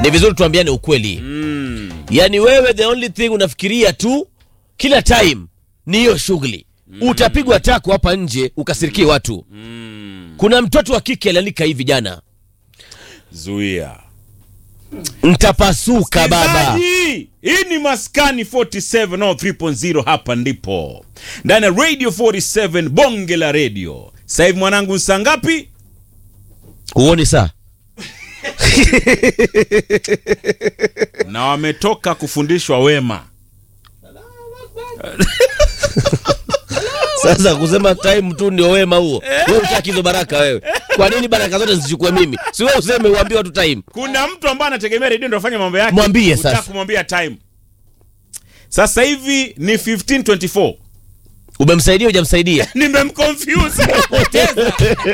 ni vizuri tuambiane ukweli mm. yaani wewe the only thing unafikiria tu kila time ni hiyo shughuli utapigwa tako hapa nje ukasirikie watu kuna mtoto wa kike aliandika hivi jana zuia ntapasuka baba Msikilizaji, hii ni maskani 47 au 3.0 hapa ndipo ndani ya radio 47 bonge la radio sasa hivi mwanangu saa ngapi huoni saa na wametoka kufundishwa wema sasa kusema time tu ndio wema huo wewe utaki hizo baraka wewe kwa nini baraka zote zichukue mimi si wewe useme uambiwa tu time kuna mtu ambaye anategemea redio ndo afanye mambo yake Mwambie Hutaki sasa. kumwambia time sasa hivi ni 1524 umemsaidia hujamsaidia nimemconfuse Poteza.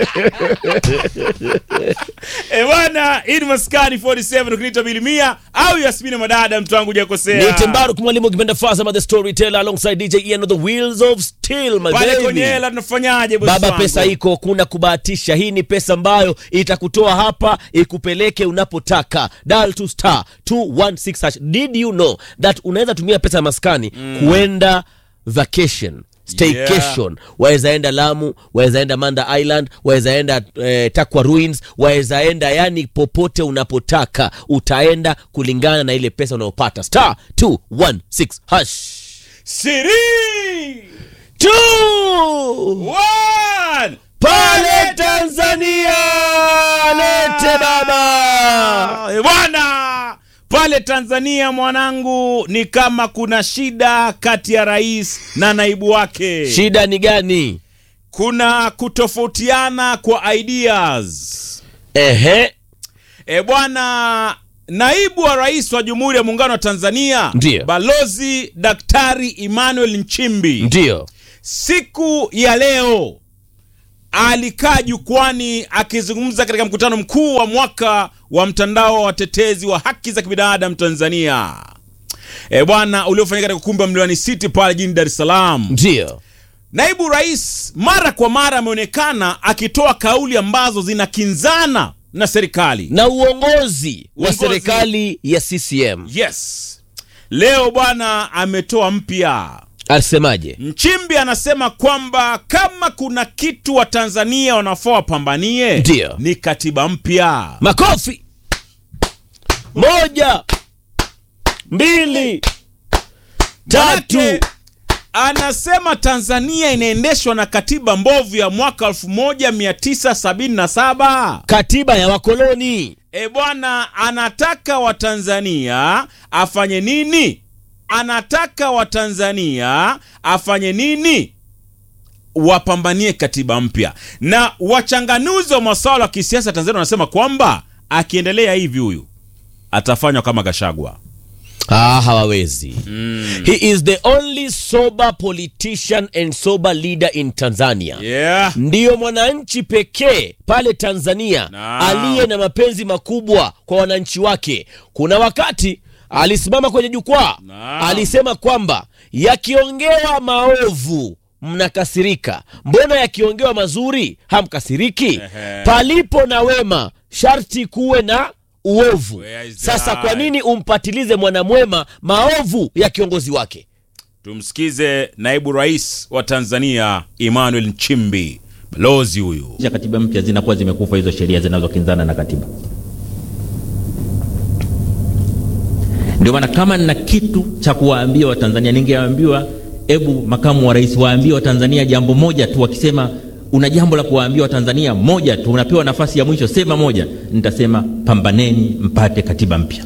Eh bwana hii ni maskani 47 ukiniita bilimia au yasmini madada mtu wangu hujakosea ni tembaru mwalimu ukipenda Fasama the storyteller alongside DJ Ian of the wheels of steel my pale baby kwenye hela tunafanyaje bosi baba wangu? pesa iko kuna kubahatisha hii ni pesa ambayo itakutoa hapa ikupeleke unapotaka dial to star 216 hash did you know that unaweza tumia pesa ya maskani kuenda vacation staycation waweza enda lamu waweza enda manda island waweza enda eh, takwa ruins waweza enda yani popote unapotaka utaenda kulingana na ile pesa unayopata star 216 hash Siri Two! one pale Tanzania lete baba. Eh, bwana pale Tanzania mwanangu, ni kama kuna shida kati ya rais na naibu wake. Shida ni gani? Kuna kutofautiana kwa ideas. Ehe, E bwana, naibu wa rais wa Jamhuri ya Muungano wa Tanzania Ndiyo. Balozi Daktari Emmanuel Nchimbi ndio siku ya leo alikaa jukwani akizungumza katika mkutano mkuu wa mwaka wa mtandao wa watetezi wa haki za kibinadamu Tanzania e bwana uliofanyika katika ukumbi wa Mlimani City pale jijini Dar es Salaam. ndio Naibu rais mara kwa mara ameonekana akitoa kauli ambazo zinakinzana na serikali. na uongozi wa Uongozi. serikali ya CCM Yes, leo bwana ametoa mpya alisemaje? Mchimbi anasema kwamba kama kuna kitu wa Tanzania wanafaa wapambanie Ndiyo. ni katiba mpya. Makofi! Moja, mbili, tatu. Manake, Anasema Tanzania inaendeshwa na katiba mbovu ya mwaka 1977. Katiba ya wakoloni. E bwana, anataka Watanzania afanye nini? Anataka Watanzania afanye nini? Wapambanie katiba mpya. Na wachanganuzi wa masuala ya kisiasa Tanzania wanasema kwamba akiendelea hivi huyu atafanywa kama Gashagwa. Ah, hawawezi. He is the only sober politician and sober leader in Tanzania. Yeah. ndiyo mwananchi pekee pale Tanzania Naam. aliye na mapenzi makubwa kwa wananchi wake. Kuna wakati alisimama kwenye jukwaa Naam. alisema kwamba yakiongewa maovu mnakasirika, mbona yakiongewa mazuri hamkasiriki? Ehe. Palipo na wema sharti kuwe na uovu. Where is the Sasa kwa lie? nini umpatilize mwanamwema maovu ya kiongozi wake? Tumsikize naibu rais wa Tanzania Emmanuel Nchimbi, balozi huyu. za katiba mpya zinakuwa zimekufa hizo sheria zinazokinzana na katiba. Ndio maana kama nina kitu cha kuwaambia Watanzania, ningeambiwa hebu makamu wa rais waambie Watanzania jambo moja tu. Wakisema una jambo la kuwaambia Watanzania moja tu, unapewa nafasi ya mwisho, sema moja. Nitasema pambaneni mpate katiba mpya.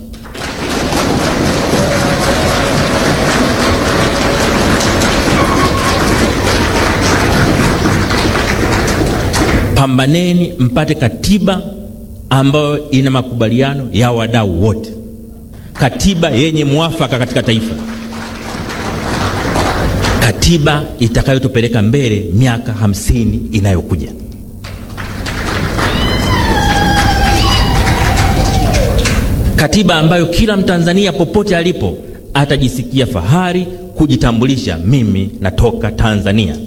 Pambaneni mpate katiba ambayo ina makubaliano ya wadau wote, katiba yenye mwafaka katika taifa, katiba itakayotupeleka mbele miaka hamsini inayokuja. Katiba ambayo kila Mtanzania popote alipo atajisikia fahari kujitambulisha, mimi natoka Tanzania,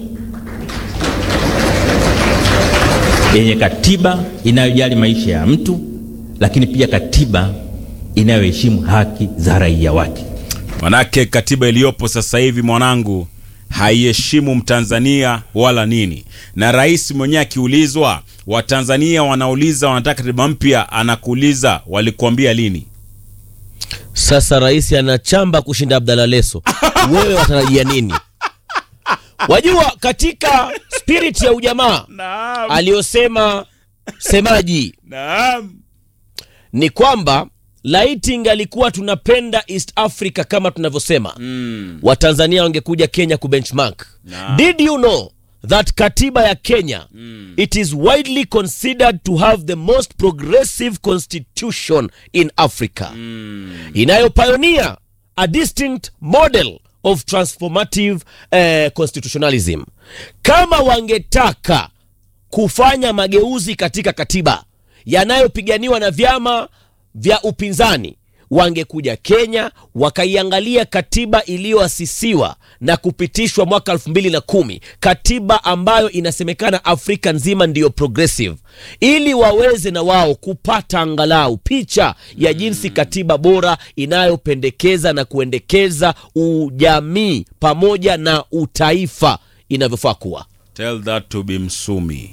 yenye katiba inayojali maisha ya mtu, lakini pia katiba inayoheshimu haki za raia wake. Manake katiba iliyopo sasa hivi mwanangu haiheshimu Mtanzania wala nini, na rais mwenyewe akiulizwa, Watanzania wanauliza wanataka katiba mpya, anakuuliza walikuambia lini? Sasa rais anachamba kushinda Abdalla Leso, wewe watarajia nini? Wajua, katika spirit ya ujamaa Naam, aliyosema semaji naam. ni kwamba laiti ingalikuwa tunapenda East Africa kama tunavyosema Mm. Watanzania wangekuja Kenya kubenchmark. Naam. Did you know that katiba ya Kenya it is widely considered to have the most progressive constitution in Africa inayopioneer a distinct model of transformative eh, constitutionalism. Kama wangetaka kufanya mageuzi katika katiba yanayopiganiwa na vyama vya upinzani wangekuja Kenya wakaiangalia katiba iliyoasisiwa na kupitishwa mwaka elfu mbili na kumi, katiba ambayo inasemekana Afrika nzima ndiyo progressive, ili waweze na wao kupata angalau picha ya jinsi katiba bora inayopendekeza na kuendekeza ujamii pamoja na utaifa inavyofaa kuwa. Tell that to be Msumi.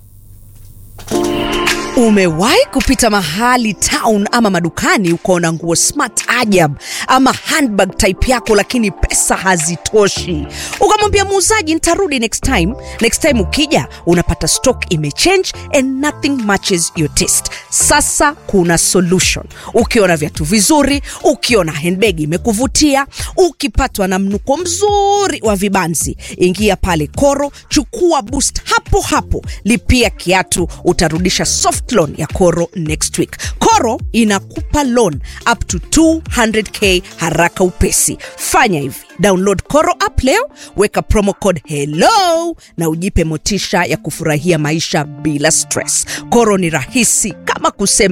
Umewahi kupita mahali town ama madukani ukaona nguo smart ajab ama handbag type yako, lakini pesa hazitoshi, ukamwambia muuzaji nitarudi next time. Next time ukija unapata stock imechange and nothing matches your taste. Sasa kuna solution. Ukiona viatu vizuri, ukiona handbag imekuvutia, ukipatwa na mnuko mzuri wa vibanzi, ingia pale Koro, chukua boost hapo hapo, lipia kiatu, utarudisha soft loan ya Koro next week. Koro inakupa loan up to 200k haraka upesi. Fanya hivi, download Koro app leo, weka promo code hello na ujipe motisha ya kufurahia maisha bila stress. Koro ni rahisi kama kusema